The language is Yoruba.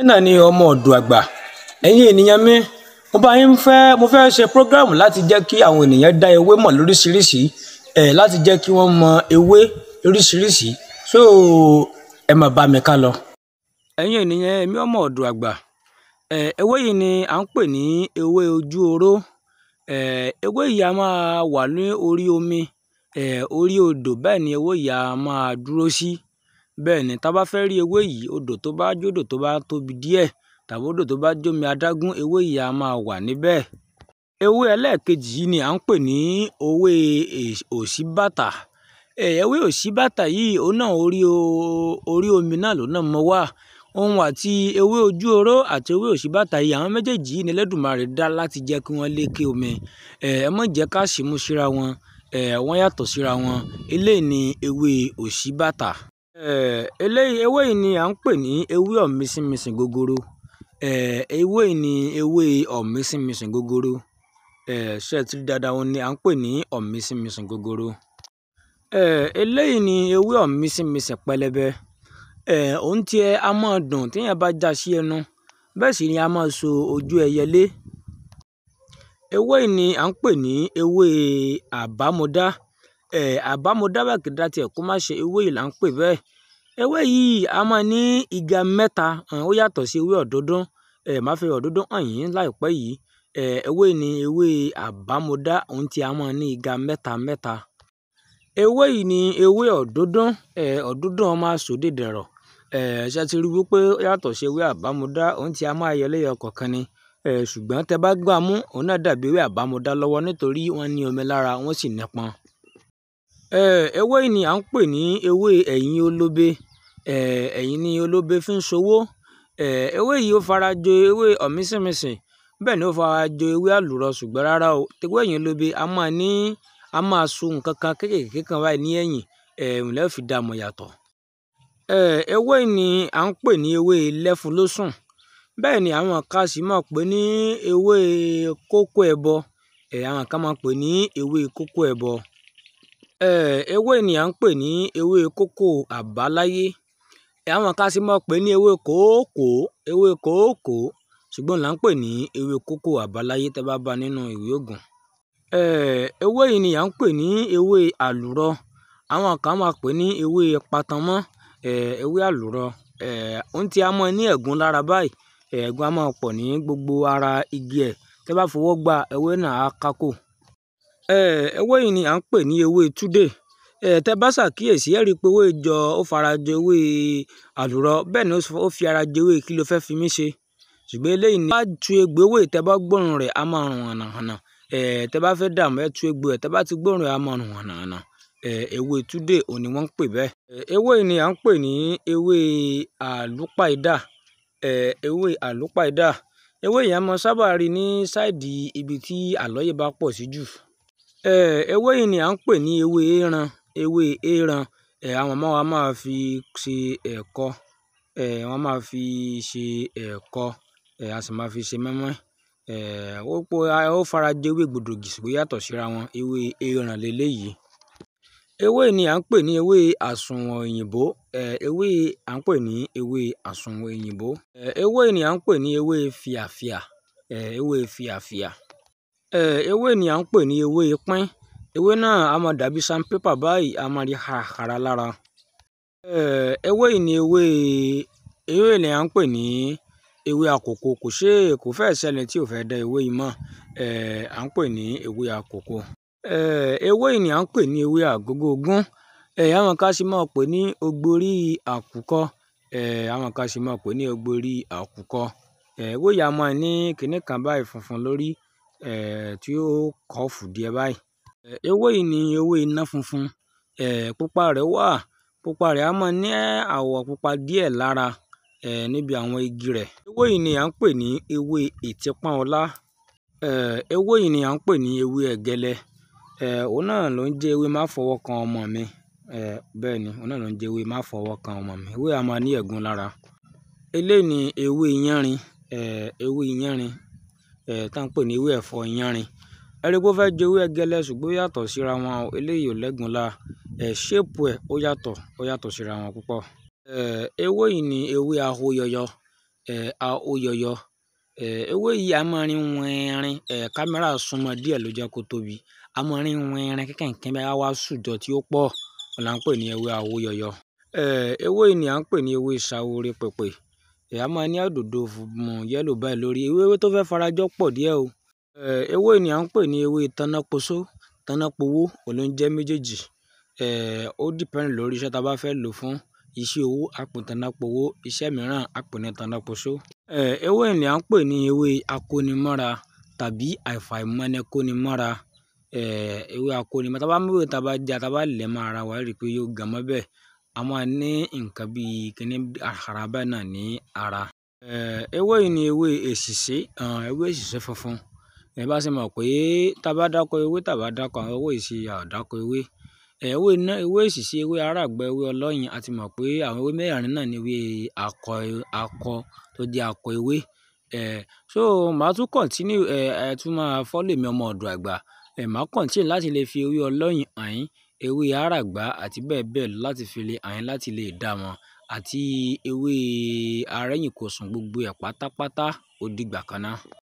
náà ni ọmọ ọ̀dọ̀ àgbà ẹ̀yin ènìyàn mi mo bá yín fẹ́ mo fẹ́ ṣe prógráàmù láti jẹ́ kí àwọn ènìyàn dá ewé mọ̀ lóríṣiríṣi ẹ̀ láti jẹ́ kí wọ́n mọ ewé lóríṣiríṣi so ẹ máa bá mi ká lọ. ẹ̀yin ènìyàn èmi ọmọ ọ̀dọ̀ àgbà ẹ̀ ewé yìí ni à ń pè ní ewé ojú oró ẹ̀ ewé yìí a máa wà ní orí omi ẹ̀ orí odò bẹ́ẹ̀ ni ewé yìí a máa dúró sí bẹ́ẹ̀ ni tá bá fẹ́ rí ewé yìí odò tó bá jódò tó bá tóbi díẹ̀ tàbí odò tó bá jómi adágún ewé yìí a máa wà níbẹ̀. ewé ẹlẹ́ẹ̀kejì yìí ni à ń pè ní ewé òṣíbàtà ewé òṣíbàtà yìí òun náà orí orí omi náà ló náà mọ wá òun àti ewé ojú oró àti ewé òṣíbàtà yìí àwọn méjèèjì yìí ni Ẹlẹ́dùmarè dá láti jẹ́ kí wọ́n lékè omi ẹ má jẹ́ ká ṣìmú síra wọn wọ́n yàtọ̀ síra wọn eléyìí ni ewé òṣíbàtà eléyìí ewé yìí ni à ń pè ní ewé ọ̀mísínmisìn gogoro ewé yìí ni ewé ọ̀mísínmisìn gogoro ṣé ẹ ti rí dáadáa òun ni à ń pè ní ọ̀mísínmisìn gogoro eléyìí ni ewé ọ̀mísínmisìn pẹlẹbẹ òun tiẹ̀ a máa dùn téèyàn bá já sí ẹnu bẹ́ẹ̀ sì ni a máa so ojú ẹyẹlé ewé yìí ni à ń pè ní ewé àbámọdá àbámọdá bàkìdá tiẹ̀ kó má ṣe ewé yìí là ń pè bẹ́ẹ̀ ewé yìí a máa ní iga mẹ́ta ó yàtọ̀ sí ewé ọ̀dọ́dún máa fi ọ̀dọ́dún hàn yín láìpẹ́ yìí ewé ni ewé àbámọdá òun tí a máa ní iga mẹ́ta mẹ́ta ewé yìí ni ewé ọ̀dọ́dún ọ̀dọ́dún ọmọ asòdè dẹ̀rọ̀ ṣe ti rí wípé ó yàtọ̀ sí ewé àbámọdá òun tí a máa yọ lẹ́yọ kọ̀ọ̀kan ni ṣùgbọ́n tẹ bá gbà mú òun náà dàbí ewé àbámọdá lọ́wọ́ nítorí wọ́n ní omi lára wọ́n sì nípọn ewé yìí ni à ń pè ní ewé ẹ̀yìn olóbe ẹ̀yìn ni olóbe fi ń ṣòwò ewé yìí ó fara jọ ewé ọ̀mísìnmísìn bẹ́ẹ̀ ni ó fara jọ ewé àlùrọ ṣùgbọ́n rárá o ewé ẹ̀yìn olóbe a máa ní a máa so nǹkan kan kéékèèké kan báyìí ní ẹ̀yìn ẹ̀hún lẹ́ẹ̀ fi dá mọ̀ yàtọ̀ ewé yìí ni à ń pè ní ewé lẹ́fun lósùn bẹ́ẹ̀ ni àwọn kan sì máa pè ní ewé kókó ẹbọ àwọn kan máa pè ní ewé kókó ẹbọ ewé ni à ń pè ní ewé kókó àbáláyé àwọn kan sì máa pè ní ewé kòókòó ewé kòókòó ṣùgbọ́n là ń pè ní ewé kókó àbáláyé tẹ́ bá bá nínú ìwé ògùn ewé yìí ni à ń pè ní ewé àlùrọ àwọn kan máa pè ní ewé patamọ́ ewé àlùrọ ohun tí a mọ̀ ní ẹ̀gún lára báyìí ẹ̀gún a máa pọ̀ ní gbogbo ara igi ẹ̀ tẹ́ bá fọwọ́ gba ewé náà á kákò ewé yìí ni à ń pè ní ewé túdè tẹ́ bá ṣàkíyèsí ẹ rí i pé ewé jọ ó fara jọ ewé àlùrọ bẹ́ẹ̀ ni ó fi ara jọ ewé kí ló fẹ́ fi mí ṣe ṣùgbọ́n eléyìí ni bá tu egbò ewé tẹ́ bá gbóòórùn rẹ̀ á máa rùn hànàhànà tẹ́ bá fẹ́ dààmú ẹ tu egbò ẹ̀ tẹ́ bá ti gbóòórùn rẹ̀ á máa rùn hànàhànà ewé túdè òun ni wọ́n ń pè bẹ́ẹ̀ ewé yìí ni à ń pè ní ewé àlúpàídà ewé àlúpàídà ewé yìí a máa sábà rí ní sáìdì ibi tí àlọ́yè bá pọ̀ sí jù ewé yìí ni à ń pè ní ewé éran ewé éran àwọn màmá wa máa fi ṣe ẹ̀kọ wọ́n máa fi ṣe ẹ̀kọ a sì máa fi ṣe mọ́ínmọ́ín ó pọ̀ ó fara jọ ewé gbòdògì ṣùgbọ́n yàtọ̀ síra wọn ewé éran leléyìí ewé ni à ń pè ní ewé àsùnwọ̀n òyìnbó ewé à ń pè ní ewé àsùnwọ̀n òyìnbó ewé ni à ń pè ní ewé fìàfìà ewé fìàfìà ewé ni à ń pè ní ewé pín ewé náà a máa dàbí sandpaper báyìí a máa rí harahara lára ewé yìí ni ewé ewé ni à ń pè ní ewé àkókò kò ṣe kò fẹ́ẹ̀ ṣẹlẹ̀ tí ò fẹ́ dá ewé yìí mọ̀ à ń pè ní ewé àkókò ewé yìí ni à ń pè ní ewé àgógó ogún àwọn kan sì máa pè ní ogborí àkùkọ àwọn kan sì máa pè ní ogborí àkùkọ ewé yìí a máa ní kinní kan báyìí funfun lórí tí ó kọ́ọ̀fù díẹ̀ báyìí ewé yìí ni ewé iná funfun pupa rẹ̀ wà pupa rẹ̀ a máa ní àwọ̀ pupa díẹ̀ lára níbi àwọn igi rẹ̀ ewé yìí ni à ń pè ní ewé ìtìpọ́n ọlá ewé yìí ni à ń pè ní ewé ẹ̀gẹ́lẹ́ òun náà ló ń jẹ́ ewé má fọwọ́ kan ọmọ mi bẹ́ẹ̀ ni òun náà ló ń jẹ́ ewé má fọwọ́ kan ọmọ mi ewé a máa ní ẹ̀gún lára eléyìí ni ewé yánrin ewé yánrin tá à ń pè ní ewé ẹ̀fọ́ yánrin ẹ̀rí pé ó fẹ́ jẹ ewé ẹ̀gẹ́lẹ́ ṣùgbọ́n ó yàtọ̀ síra wọn eléyìí ò lẹ́gùn la ṣéèpù ẹ̀ ó yàtọ̀ ó yàtọ̀ síra wọn púpọ̀ ewé yìí ni ewé ahóyọyọ um aóyọyọ um ewé yìí á máa rí wẹnrin um kámẹ́rà súnmọ́ díẹ̀ ló jẹ́ kó tóbi á máa rí wẹnrin kínkìnkín báyìí á wá sùjọ tí ó pọ̀ òun là ń pè ní ewé aóyọyọ um ewé yìí ni à ń pè ní ewé ṣaworo pèpè um á máa ní òdòdó funfun yẹ́lò báyìí lórí ewé tó fẹ́ farajọ pọ̀ díẹ̀ o um ewé yìí ni à ń pè ní ewé tánápoṣó tánápowó òun ló ń jẹ́ méjèèjì um ó depend lórí iṣẹ́ tá a bá fẹ́ lò fún iṣẹ́ owó á pè ní tánápowó iṣẹ́ mìíràn á pè ní tánápoṣó um ewé yìí ni à ń pè ní ewé akónimọ́ra tàbí àfàìmọ́ni-kóni-mọ́ra um ewé akónimọ́ra tá a bá mú ewé tá a bá já tá a bá lẹ̀ mọ́ ara wa á rí i pé yóò gan mọ́ bẹ́ẹ̀ á máa ní nǹkan bíi kíní àrà báyìí náà ní ara um ewé yìí ni ewé èsìsé um ewé èsìsé funfun um bá ṣe mọ̀ pé tá a bá dákọ ewé tá a bá dákọ àwọn ewé yìí sí a ò dákọ ewé um ewé náà ewé èsìsé ewé aráàgbá ewé ọlọ́yin a ti mọ̀ pé àwọn ewé mẹ́rẹ̀ẹ̀rin náà ni ewé akọ akọ tó jẹ́ akọ ewé um so màá tún continue um ẹ tún máa follow èmi ọmọ ọ̀dọ̀ àgbà um màá continue láti lè fi ewé ọlọ́yin hàn yín ewé aráàgbá àti bẹ́ẹ̀ bẹ́ẹ̀ lọ láti fi lè hàn yín láti lè dá wọn àti ewé arẹ́yìnkòsùn gbogbo ẹ̀ pátápátá ó dìgbà kan ná.